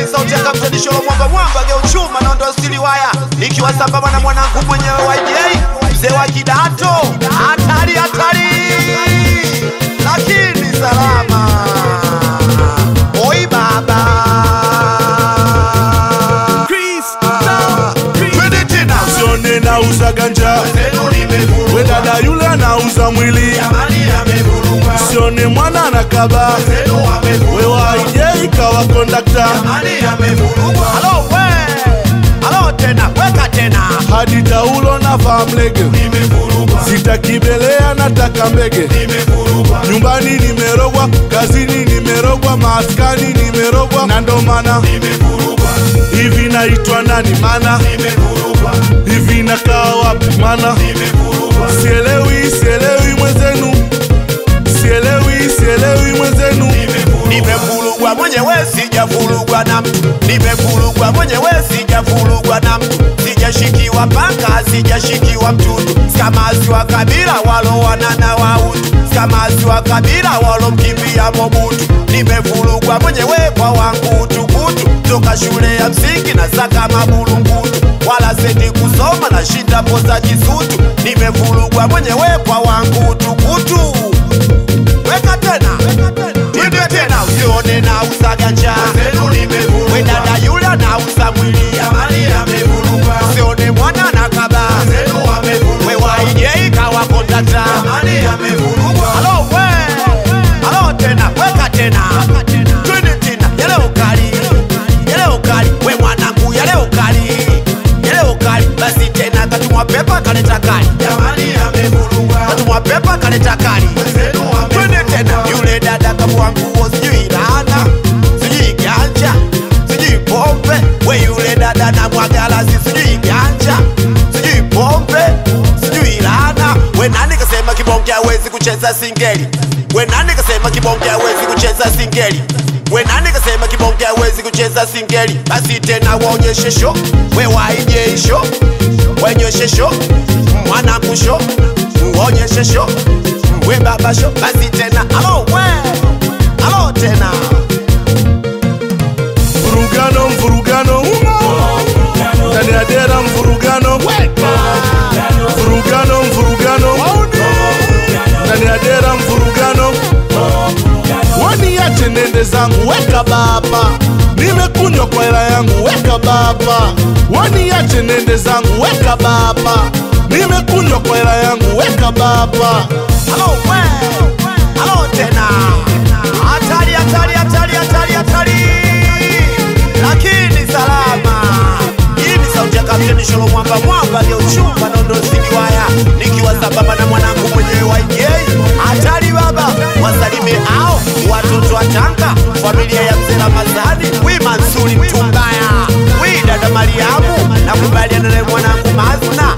sauti ya kamtadisholo mwamba mwamba geuchuma nondo stili waya ikiwa sambamba na mwanangu mwenyewe YJ mzee wa kidato hatari hatari lakini salama oi baba twende tena Sione nauza ganja, we dada yule anauza mwili. Sione mwana anakaba, we waije ikawa kondakta. halo we halo tena weka tena Hadi taulo na vaa mlege, sitakibelea nataka mbege. Nyumbani nimerogwa, kazini nimerogwa, maskani nimerogwa, na ndo maana hivi naitwa nani mana hivi nakaa wapi mana sielewi sielewi mwenzenu sielewi sielewi mwenzenu nimevurugwa mwenyewe sijavurugwa na mtu nimevurugwa mwenyewe sijavurugwa na mtu sijashikiwa panga sijashikiwa mtutu skamasi wa kabila walowanana wa utu skamasi wa kabila walomkimbia mobutu nimevurugwa mwenyewe kwa wangu utukutu toka shule ya msingi na saka mabulungutu wala sendi kusoma na shinda poza kisutu nimevurugwa mwenyewe kwa wangu utukutu weka tena twende tena usione na usaganja we dada yule anauza mwili usione mwana na kaba we waije kawa kondakta halo we halo tena weka tena twende tena yale ukali yale ukali we mwanangu yale ukali yale ukali basi tena katumwa pepa kaleta kali katumwa pepa kaleta kali twende tena yule dada kamua nguo sijui laana sijui ganja sijui pombe we yule dada na mwagalasi sijui ganja sijui pombe sijui laana we nani kasema kibonge hawezi kucheza singeli we nani kasema kibonge hawezi kucheza singeli we nani kasema kibonge hawezi kucheza singeli basi tena waonyeshe sho we waije sho wenyoshe sho mwanangu sho uonyeshe sho we baba sho basi tena alo we alo tena mvurugano mvurugano ndani ya dera mvurugano mvurugano mvurugano ndani ya dera mvurugano waniache nende zangu weka baba nimekunywa kwa hela yangu weka baba waniache nende zangu weka baba nimekunywa kwa hela yangu weka baba alo we alo tena hatari hatari hatari hatari hatari lakini salama hii ni sauti ya kapteni sholo mwamba mwamba ndio chumba nondo siliwaya nikiwa sambamba na mwanangu mwenyewe YJ hatari baba wasalime ao watoto wa Tanga familia ya mzee Ramadhani wi Mansuri mtumbaya wi dada Mariamu nakubaliana na mwanangu Mazna